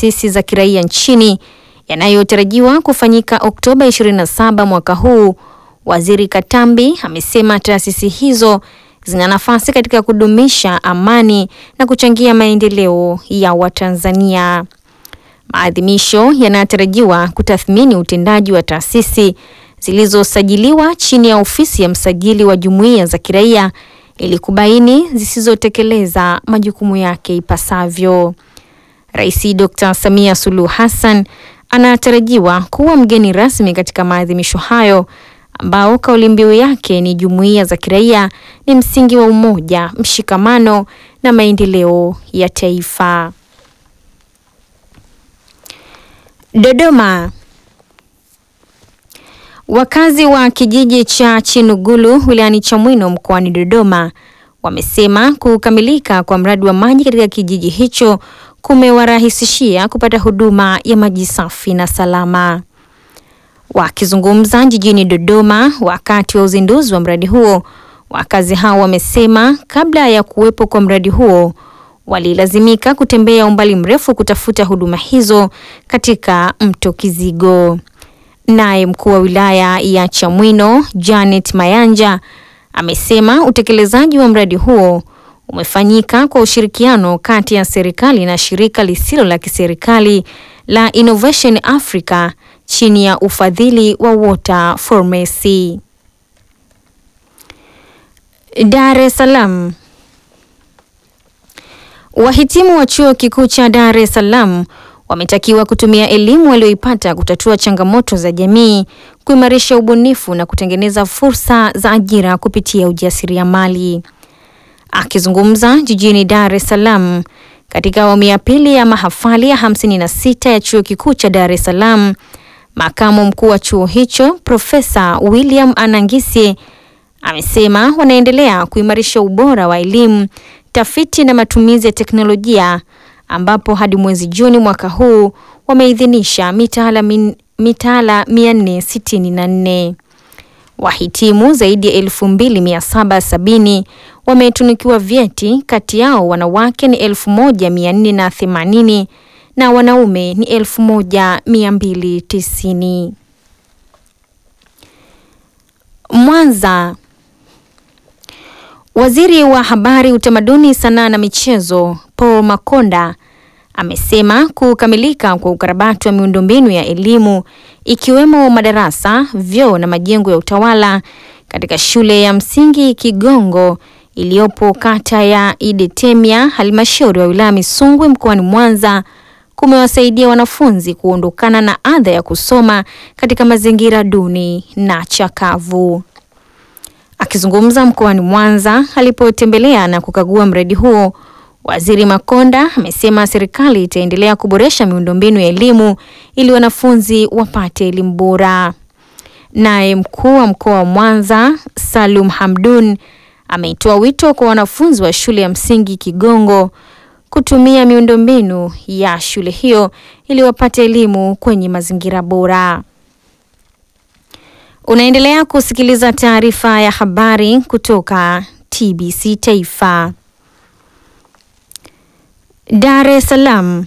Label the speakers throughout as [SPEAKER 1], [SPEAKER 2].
[SPEAKER 1] taasisi za kiraia nchini yanayotarajiwa kufanyika Oktoba 27 mwaka huu, Waziri Katambi amesema taasisi hizo zina nafasi katika kudumisha amani na kuchangia maendeleo ya Watanzania. Maadhimisho yanatarajiwa kutathmini utendaji wa taasisi zilizosajiliwa chini ya ofisi ya msajili wa jumuiya za kiraia ili kubaini zisizotekeleza majukumu yake ipasavyo. Rais Dr. Samia Suluhu Hassan anatarajiwa kuwa mgeni rasmi katika maadhimisho hayo ambao kauli mbiu yake ni jumuiya za kiraia ni msingi wa umoja, mshikamano na maendeleo ya taifa. Dodoma. Wakazi wa kijiji cha Chinugulu wilayani Chamwino mkoani Dodoma wamesema kukamilika kwa mradi wa maji katika kijiji hicho kumewarahisishia kupata huduma ya maji safi na salama. Wakizungumza jijini Dodoma wakati wa uzinduzi wa mradi huo, wakazi hao wamesema kabla ya kuwepo kwa mradi huo walilazimika kutembea umbali mrefu kutafuta huduma hizo katika mto Kizigo. Naye mkuu wa wilaya ya Chamwino Janet Mayanja amesema utekelezaji wa mradi huo umefanyika kwa ushirikiano kati ya serikali na shirika lisilo la kiserikali la Innovation Africa chini ya ufadhili wa Water for Mercy. Dar es Salaam. Wahitimu wa chuo kikuu cha Dar es Salaam wametakiwa kutumia elimu walioipata kutatua changamoto za jamii, kuimarisha ubunifu na kutengeneza fursa za ajira kupitia ujasiriamali. Akizungumza jijini Dar es Salaam katika awamu ya pili ya mahafali ya 56 ya chuo kikuu cha Dar es Salaam, makamu mkuu wa chuo hicho Profesa William Anangisi amesema wanaendelea kuimarisha ubora wa elimu, tafiti na matumizi ya teknolojia ambapo hadi mwezi Juni mwaka huu wameidhinisha mitaala min, mitaala 464. Wahitimu zaidi ya 2770 wametunikiwa vyeti, kati yao wanawake ni 1480 na wanaume ni 1290. Mwanza. Waziri wa Habari, Utamaduni, Sanaa na Michezo Paul Makonda amesema kukamilika kwa ukarabati wa miundombinu ya elimu ikiwemo madarasa, vyoo na majengo ya utawala katika shule ya msingi Kigongo iliyopo kata ya Idetemya, halmashauri ya wilaya Misungwi mkoani Mwanza kumewasaidia wanafunzi kuondokana na adha ya kusoma katika mazingira duni na chakavu. Akizungumza mkoani Mwanza alipotembelea na kukagua mradi huo, Waziri Makonda amesema serikali itaendelea kuboresha miundombinu ya elimu ili wanafunzi wapate elimu bora. Naye mkuu wa mkoa wa Mwanza Salum Hamdun ameitoa wito kwa wanafunzi wa shule ya msingi Kigongo kutumia miundombinu ya shule hiyo ili wapate elimu kwenye mazingira bora. Unaendelea kusikiliza taarifa ya habari kutoka TBC Taifa. Dar es Salaam.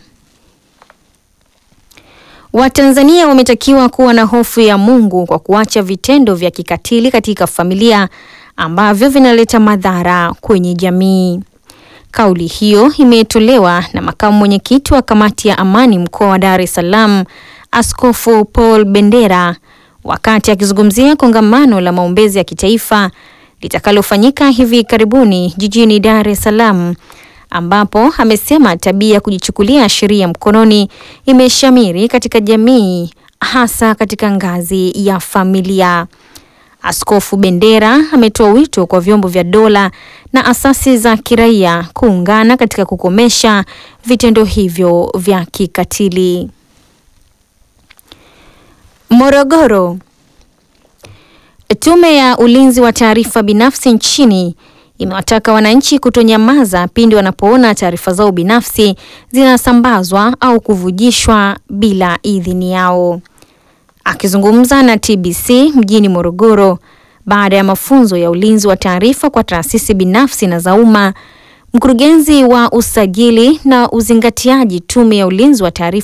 [SPEAKER 1] Watanzania wametakiwa kuwa na hofu ya Mungu kwa kuacha vitendo vya kikatili katika familia ambavyo vinaleta madhara kwenye jamii. Kauli hiyo imetolewa na makamu mwenyekiti wa kamati ya amani mkoa wa Dar es Salaam, Askofu Paul Bendera wakati akizungumzia kongamano la maombezi ya kitaifa litakalofanyika hivi karibuni jijini Dar es Salaam ambapo amesema tabia ya kujichukulia sheria mkononi imeshamiri katika jamii hasa katika ngazi ya familia. Askofu Bendera ametoa wito kwa vyombo vya dola na asasi za kiraia kuungana katika kukomesha vitendo hivyo vya kikatili. Morogoro. Tume ya Ulinzi wa Taarifa Binafsi nchini imewataka wananchi kutonyamaza pindi wanapoona taarifa zao binafsi zinasambazwa au kuvujishwa bila idhini yao. Akizungumza na TBC mjini Morogoro baada ya mafunzo ya ulinzi wa taarifa kwa taasisi binafsi na za umma, mkurugenzi wa usajili na uzingatiaji Tume ya Ulinzi wa Taarifa